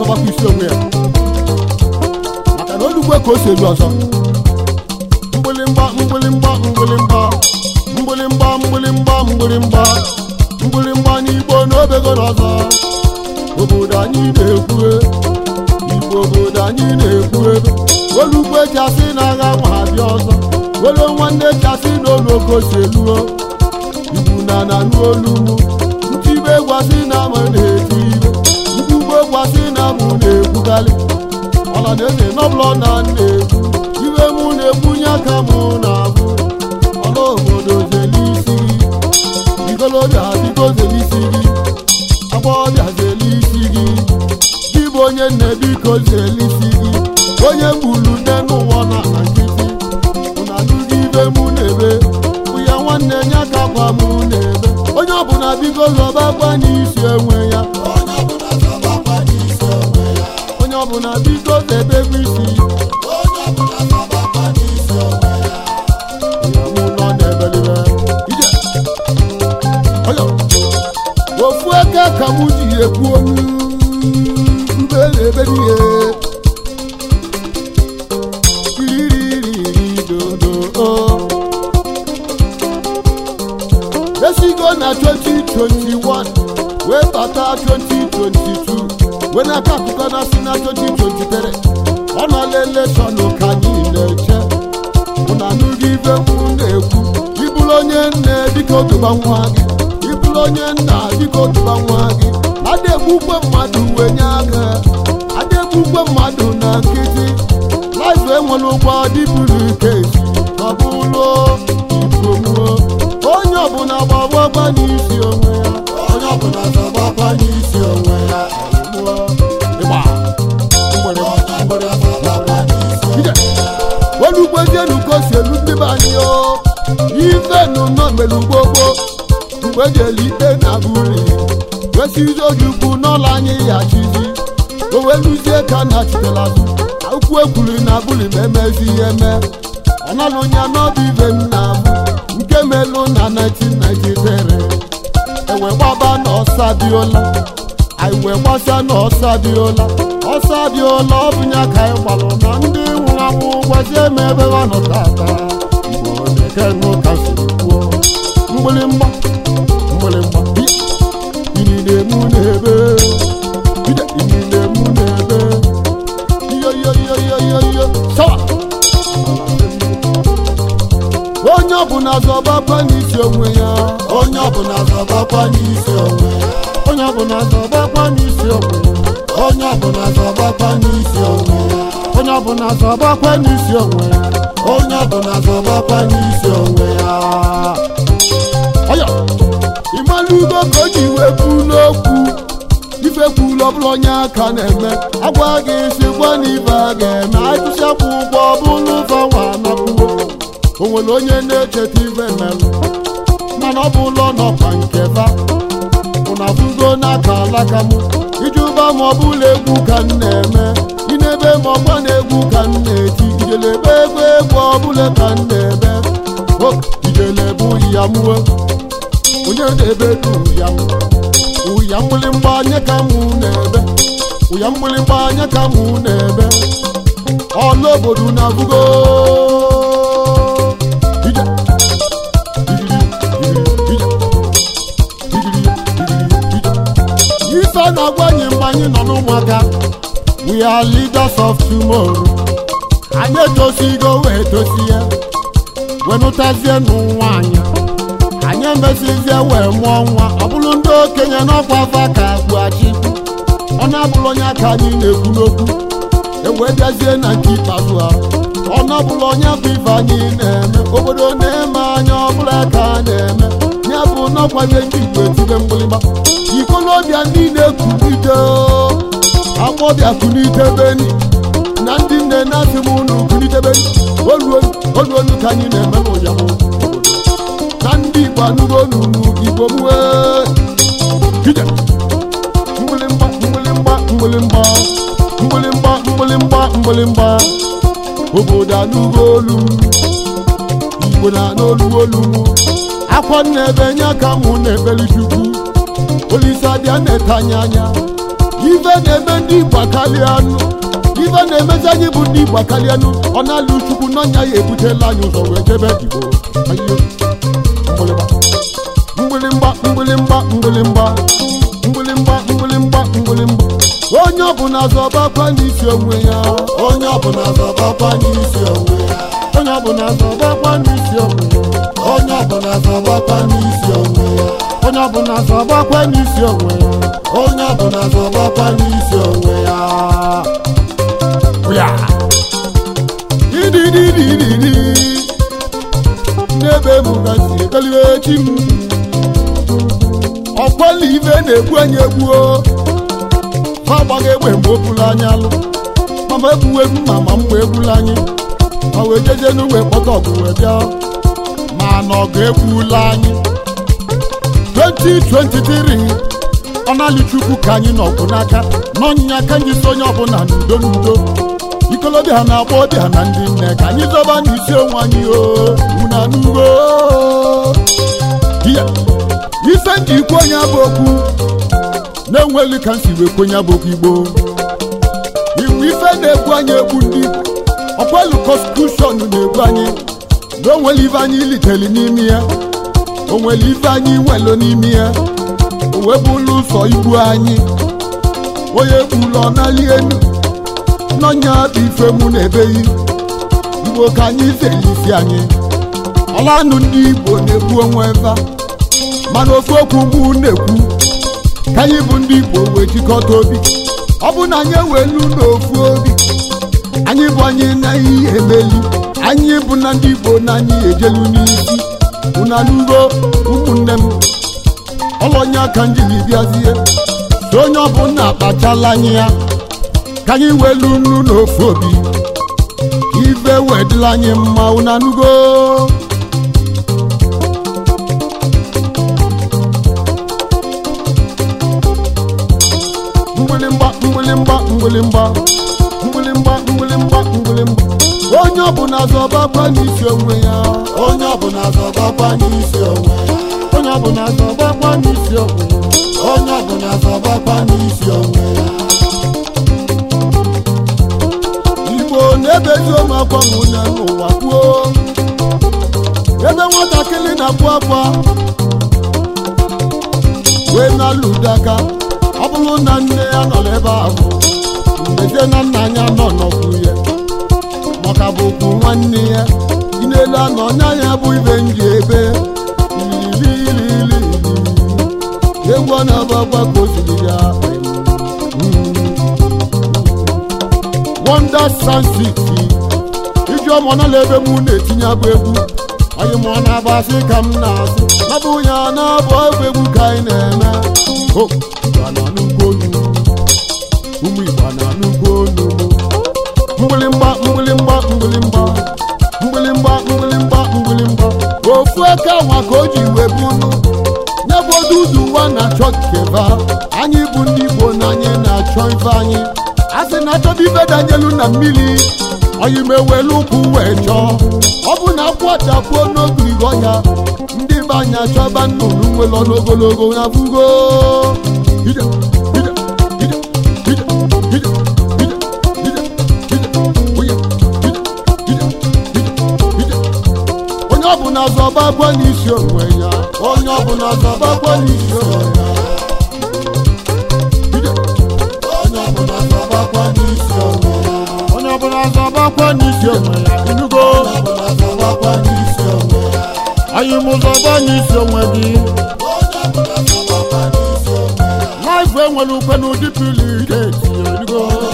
na-azọbakwa isi onwe ya maka na olugbo ka o si elu ọzọ mgbịlịmgba mgbịlịmgba mgbịlịmgba mgbịlịmgba mgbịlịmgba mgbịlịmgba mgbịlịmgba n'igbo n'obego n'ọzọ obodo anyị na-ekwu igbo obodo anyị na-ekwu ebe olugbo eji asị na agha nwa abịa ọzọ were nwanne ji asị na oloko si eluo igbu na na n'olu mụ ntibe gwasị na ama na-eti ibe nkwugbo gwasị na mụ na-ekwugalị ọla na eze nọbụlọ na na-ekwu ibe mụ na-ekwunye aka mụ na-abụ ọla obodo zeli isi gị igolobịa biko zeli isi gị agbọghọbịa zeli isi gị gị bụ onye nne biko zeli isi gị onye gburu nne n'ụwa na na nkịtị na adụghị ibe mụ na-ebe bụ ya nwanne nye aka gwa mụ na-ebe onye ọbụla biko zọba gwa n'isi enwe ya onye ọbụla zọbakwa n'isi onwe ya onye ọbụla biko zebebe isi onye ọbụla zọbakwa n'isi onwe ya ya mụ nọ n'ebelibe ije ọyọ ofu aka ka mụ ji ekwu onu mbe na-ebeli ihe iririri dodo esigo na 2021 wee bata 2022 wee n'aka akụkọ na si na 2023 ọ nọla elekshọn ka anyị na-eche ụna anụghị ibe mụ na-ekwu ịbụrụ onye nne biko dụba nwa gị ịbụrụ onye nna biko dụba nwa gị ada egbukwe mmadụ wee nye aka ada egbukwe mmadụ na nkịtị laịfụ enwere ụgbọ dịburu ike esi ọ bụrụ igbo muo onye ọbụla gbagbagba n'isi onwe ya onye ọbụla zọbakwa n'isi onwe ya mụọ ịgba mgbere onye ọbụla zọbakwa n'isi ije olugbezienu ka o si elu ndị be anyị o ife nụnọ mere gbogbo mgbe eji eli ikpe na buli wesizi ojukwu n'ụlọ anyị ya chizi o wee luzie ka na chitela azụ akwụkwọ ekwuru na buli ma emezi ihe mee ọ nọlụ nya n'ọbụ ibe m na-abụ nke melụ na 1993 ewe gbaba na ọsa dịola anyị wee gbasa na ọsa dịola ọsa dịola ọ bụ ya ka anyị gbalụ na ndị nwụrụ anwụ gwazie m ebe ha nọ tata Igbo na-ekenụ ka siri kwuo mgbịlịmgba mgbịlịmgba inine mụ na-ebe ide inine mụ na-ebe iyo iyo iyo iyo iyo iyo sawa onye ọbụla zọbakwa n'isi onwe ya onye ọbụla zọbakwa n'isi onwe ya onye ọbụla zọbakwa n'isi onwe ya onye ọbụla zọbakwa n'isi onwe ya onye ọbụla zọbakwa n'isi onwe ya onye ọbụla zọbakwa n'isi onwe ya ọyọ ịmalugo ka o ji wee kwu n'okwu ife kwulu ọbụla onye aka na-eme agwa gị si gwa na ibe a ga-eme atụsịakwa ụgwọ ọbụla ụzọ nwa anakwuo o nwere onye na-echeta ibe merụ mana ọ bụ ụlọ nọkwa nke fa ụna bugo n'aka alaka m iji ụba ma ọ bụla egwu ka m na-eme inebe ma ọgba na egwu ka m na-eti ijelebe egwu egwu ọbụla ka m na-eme o ijele bụ ya mụọ onye na-ebe du ya ụya mgbịlịmgba anya ka mụ na-ebe ụya mgbịlịmgba anya ka mụ na-ebe ọla obodo na-abụgo ije ijiri ijiri ije ijiri ijiri ije ife a na-agwa anyị mgbe anyị nọ n'ụmụaka we are leaders of tomorrow anyị etosigo wee tosie wenụtazie n'ụwa anyị anyị emesizie wee mụọ nwa ọ bụrụ ndị okenye n'ọkwa afa ka agbuachi ọ na-abụrụ onye aka anyị na-ekwu n'okwu ewee bịazie na nke ikpeazụ ha ọ na-abụrụ onye bụ ife anyị na-eme obodo na-eme anya ọbụla ka a na-eme ya bụ n'ọkwazie ndị igbo etibe mgbịlịgba ikolobịa ndị na-ekulite agbọbịa kulite beni na ndị nne na-asị m unu kulite beni oluolu oluolu ka anyị na-eme n'ụyamụ obodo na ndị igbo anụgo n'unu igbo mwe ije mgbịlịmgba mgbịlịmgba mgbịlịmgba mgbịlịmgba mgbịlịmgba mgbịlịmgba obodo anụgo olu m igbo na n'olu olu m akwa nna ebe nye aka mụ na-ekpeli chukwu olise abịa na-etanye anya ife na-eme ndị igbo akarịanụ ife na-emezi anyị bụ ndị igbo akarịanụ ọ na-alụ chukwu n'ọnya ya ebutela anyị ụzọ wee jebe igbo Ayo. mgbịlịgba mgbịlịgba mgbịlịgba mgbịlịgba mgbịlịgba mgbịlịgba onye ọbụla zọbakwa n'isi onwe ya onye ọbụla zọbakwa n'isi onwe ya onye ọbụla zọbakwa n'isi onwe ya onye ọbụla zọbakwa n'isi onwe ya onye ọbụla zọbakwa n'isi onwe ya onye ọbụla zọbakwa n'isi onwe ya ya idididididi n'ebe m gasị ekeliwe chi m ọkwala ife na-egbu anyị egbuo ha agbaghị egbe mgbe o buru anyị alụ mama egbuwe m ma ma mgbe egbula anyị ma wee jeje n'ugbe kpọta ọgụ wee bịa ma na ọgụ egbula anyị 2023 ọnali chukwu ka anyị n'ọgụ n'aka n'ọnyịnya aka anyị so onye ọbụla n'udo n'udo ikolobịa na agbọbịa na ndị nne ka anyị zọba n'isi onwe anyị o una n'ugbo Ya, ife ndị ikwu onye bụ okwu na-enweli ka nsi wee kwenye bụ okwu igbo iwu ife na-egbu anyị egbu ndị igbo ọkwelu konstitushọn na-egbu anyị na onwere ife anyị liteli n'ime ya onwere ife anyị nwelu n'ime ya o wee bụrụ ụzọ igbu anyị onye gburu ọ nali enu n'ọnya bụ ife mụ na-ebeghị igbo ka anyị zeli isi anyị ọlanụ ndị igbo na-egbu onwe eva mana ofu okwu mgbu na-ekwu ka anyị bụ ndị igbo wee jikọta obi ọ bụ na anyị ewelu n'ofu obi anyị bụ anyị na ihe emeli anyị bụ na ndị igbo na anyị ejelu n'isi unalugo ụmụnne m ọlọnya ka m jiri bịazie so onye ọbụla akpachala anyị ya ka anyị welu nnu n'ofu obi ka ife wedịla anyị mma unanugo mgbịlịmgba mgbịlịmgba mgbịlịmgba mgbịlịmgba mgbịlịmgba mgbịlịmgba onye ọbụla zọbakwa n'isi onwe ya onye ọbụla zọbakwa n'isi onwe ya onye ọbụla zọbakwa n'isi onwe ya onye ọbụla zọbakwa n'isi onwe ya igbo na-ebezi ụmụakwa nwụne n'ụwa kwuo ebe nwatakịrị na-akwa akwa wee na-alụ daka ọ bụrụ na nne ya nọ n'ebe ahụ mgbezie na nna ya nọ n'ọkwụ ya maka bụ okwu nwanne ya inelu anọ nya ya bụ ibe nji ebe ilililili egwu ọ na-agbakwa ka o siri ya wonder sound city ijeọma nọla ebe mụ na-etinye abụ egwu anyị mụọ na-agbasị ka m na-asị nabụ ya na-abụ abụ egwu ka anyị na-eme o Igbo na nnukwu onu ụmụ Igbo na nnukwu onu mgbịlịmgba mgbịlịmgba mgbịlịmgba mgbịlịmgba mgbịlịmgba mgbịlịmgba ofu aka nwa ka o ji wee bụnụ n'ebe odudu ụwa na-achọ keba anyị bụ ndị Igbo na anyị na-achọ ife anyị a sị na achọba ife danyelu na mmiri oyi m ewelu ụkwụ wee chọọ ọ bụ na akwadapuo n'ogirigo ya ndị be anyị achọba nnụnụ nwere n'ogologo na fugo ije ije ije ije ije ije ije ije onye ije ije ije ije onye ọbụla zọbakwa n'isi onwe ya onye ọbụla zọbakwa n'isi onwe ya ije onye ọbụla zọbakwa n'isi onwe ya onye ọbụla zọbakwa n'isi onwe ya inugo onye ọbụla zọbakwa n'isi onwe ya anyị mụ zọba n'isi onwe gị onye ọbụla zọbakwa n'isi onwe ya laịfụ enwere ukwe n'ụdị pili ike tinye inugo